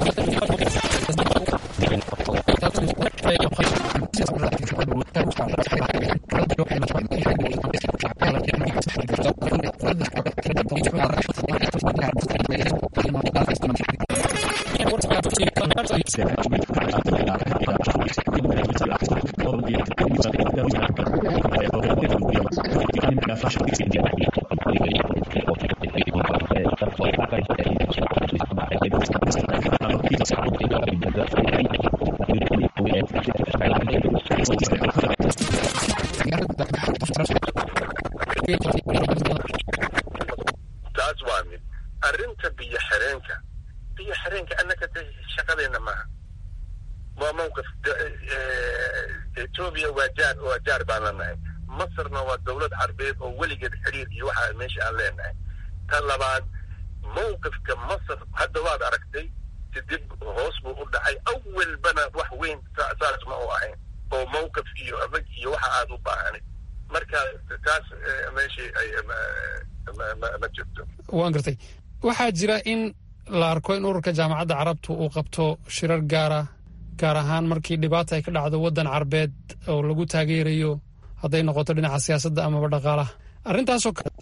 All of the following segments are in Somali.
taas waa mid arrinta biyo xireenka biyo xireenka annaka de shaqadeena maaha waa mawqif etoobiya waa jaar waa jaar baan leenahay masarna waa dowlad carbeed oo weligeed xiriir iyo waxa meesha aan leenahay ta labaad mawqifka masar hadda waad aragtay si dib hoos buu u dhacay awalbana wax weyn saas ma u ahayn oo mawqif iyo adag iyo waxa aad u baahanay marka taas meeshii ay ma jirto waan gartay waxaa jira in la arko in ururka jaamacadda carabtu uu qabto shirar gaara gaar ahaan markii dhibaata ay ka dhacdo waddan carbeed oo lagu taageerayo hadday noqoto dhinaca siyaasadda amaba dhaqaalaha arrintaasoo kale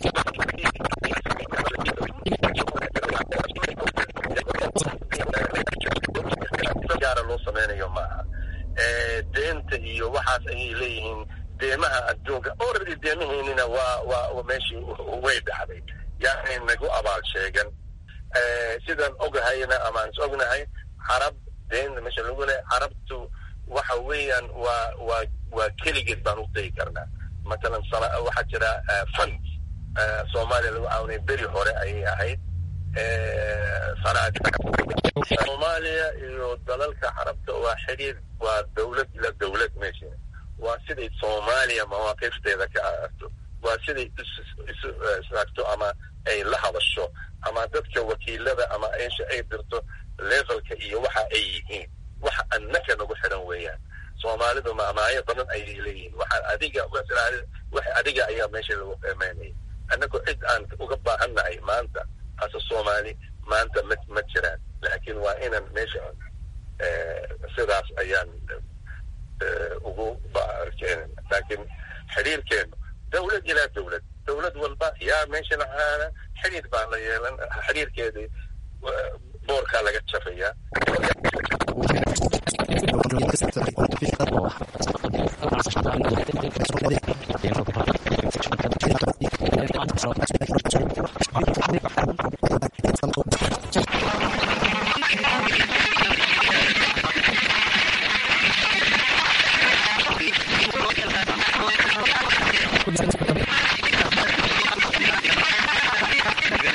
gaara loo samaynayo maaha deenta iyo waxaas ayay leeyihiin deemaha adduunka already deemaheynina waa waa meeshii way dhacday yani nagu abaal sheegan sidaan ogahayna amaan is ognahay carab deenta meesha lagu lehay carabtu waxa weeyaan waa waa waa keligeed baan u degi karnaa matalan sana waxaa jira fund soomaaliya lagu caawinay beri hore ayay ahayd soomaaliya iyo dalalka carabta waa xiriir waa dowlad ila dowlad meesha waa siday soomaaliya mawaaqifteeda ka aarto waa siday isu istaagto ama ay la hadasho ama dadka wakiilada ama eesha ay dirto levelka iyo waxa ay yihiin waxa annaka nagu xidhan weeyaan soomaalidu maamaayo badan ayay leeyihiin waxa adiga wax adiga ayaa meesha lagu qiimeynaya annagu cid aan uga baahannahay maanta ase soomaali maanta ma ma jiraan laakiin waa inaan meesha sidaas ayaan ugu keenana laakiin xiriirkeenu dowlad ilaa dowlad dowlad walba yaa meesha lahaana xiriir baa la yeelan xiriirkeedii boorkaa laga jafayaa